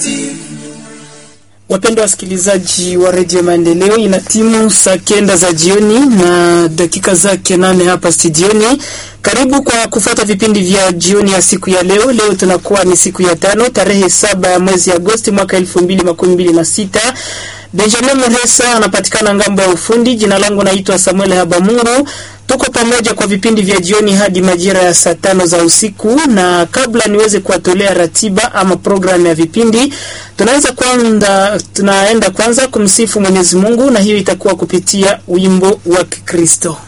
Wapendwa wasikilizaji wa redio Maendeleo, ina timu saa kenda za jioni na dakika zake nane hapa studioni. Karibu kwa kufuata vipindi vya jioni ya siku ya leo. Leo tunakuwa ni siku ya tano tarehe saba ya mwezi Agosti mwaka elfu mbili makumi mbili na sita. Benjamin Muresa anapatikana ngambo ya ufundi. Jina langu naitwa Samuel Habamungu. Tuko pamoja kwa vipindi vya jioni hadi majira ya saa tano za usiku, na kabla niweze kuwatolea ratiba ama programu ya vipindi, tunaweza kwanza, tunaenda kwanza kumsifu Mwenyezi Mungu, na hiyo itakuwa kupitia wimbo wa Kikristo.